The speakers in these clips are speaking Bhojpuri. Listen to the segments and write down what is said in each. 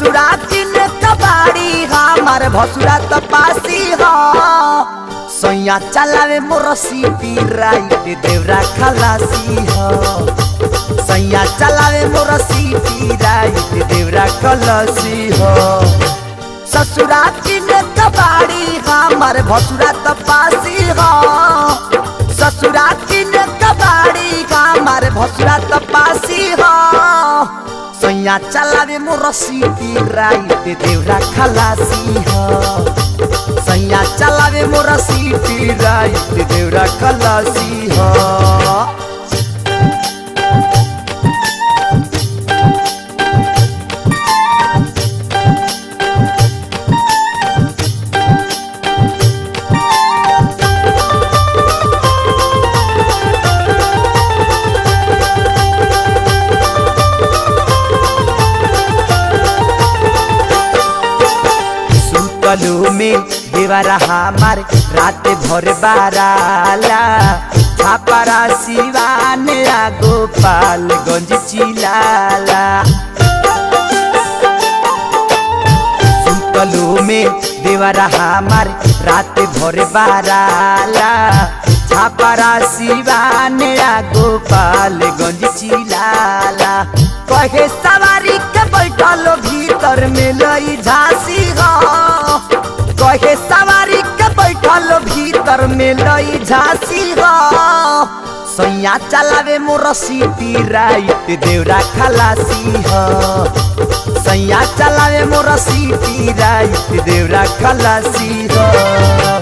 ससुरा किन कबाड़ी हमार भसुरा त पासी हो सैया चलावे मोर सीटी राइट देवरा खलासी हो सैया चलावे मोर सीटी राइट देवरा खलासी हो ससुरा किन कबाड़ी हमार भसुरा त पासी हो ससुरा किन कबाड़ी हमार भसुरा त पासी हो सैया चलावे मोर सीटी राइट देवरा खलासी हो सैया चलावे मोर सीटी राइट देवरा खलासी हो सुतलू में देवरा हमार रात भर बाराला छापरा सिवान आ गोपालगंज चिलाला सुतलू में देवरा हमार रात भर बाराला छापरा सिवान आ गोपालगंज चिलाला कहे सवारी के बैठल भीतर में लई झांसी हो कहे सवारी के बैठल भीतर में लई झांसी हो सैया चलावे मोर सीटी राइट देवरा खलासी हो सैया चलावे मोर सीटी राइट देवरा खलासी हो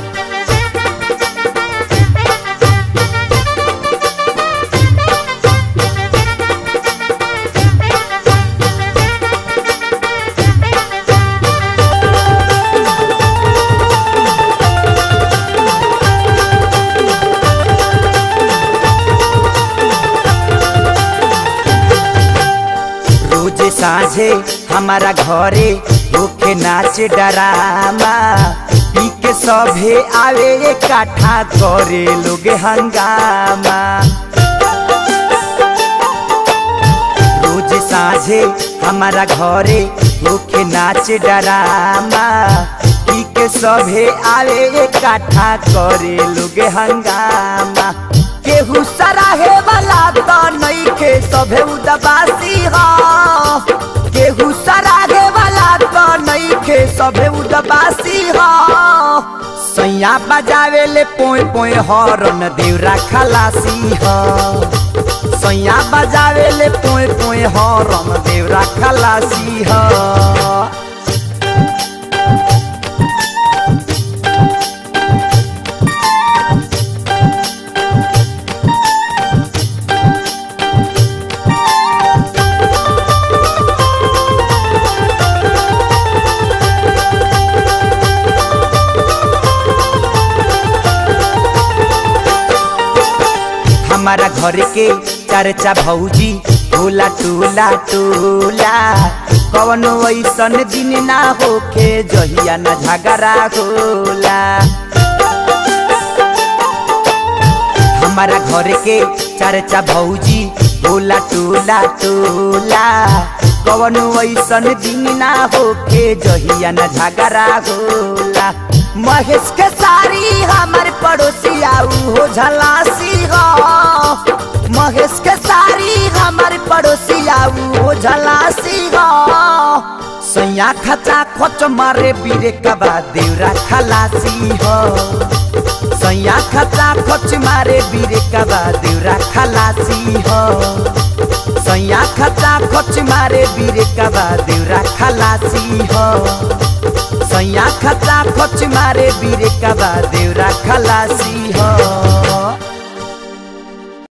रोज साझे हमारा घरे होके नाच डरामा पी के सभे आवे इकट्ठा करे लोग हंगामा रोज साझे हमारा घरे होके नाच डरामा पी के सभे आवे इकट्ठा करे लोग हंगामा केहू सराहे वाला तो नहीं के सभे उदबासी हो केहू सराहे वाला तो नहीं के सभे उदबासी हो सैया बजावे ले पोय पोय हरन देवरा खलासी हो सैया बजावे ले पोय पोय हरन देवरा खलासी हो हमारा घर के चर्चा भौजी टोला टोला टोला कवनो ऐसन दिन ना होखे जहिया न झगड़ा होला हमारा घर के चर्चा भौजी टोला टोला टोला कवनो ऐसन दिन ना होखे जहिया न झगड़ा होला महेश के सारी हमारे पड़ोसी आऊ हो झलासी हो महेश के सारी हमारे पड़ोसी आऊ हो झलासी हो सैया खचा खोच मारे बीरे कबा देवरा खलासी हो सैया खचा खोच मारे बीरे कबा देवरा खलासी हो सैया खचा खोच मारे बीरे कबा देवरा खलासी हो सैया खचा खोच मारे बीरे कबा देवरा खलासी हो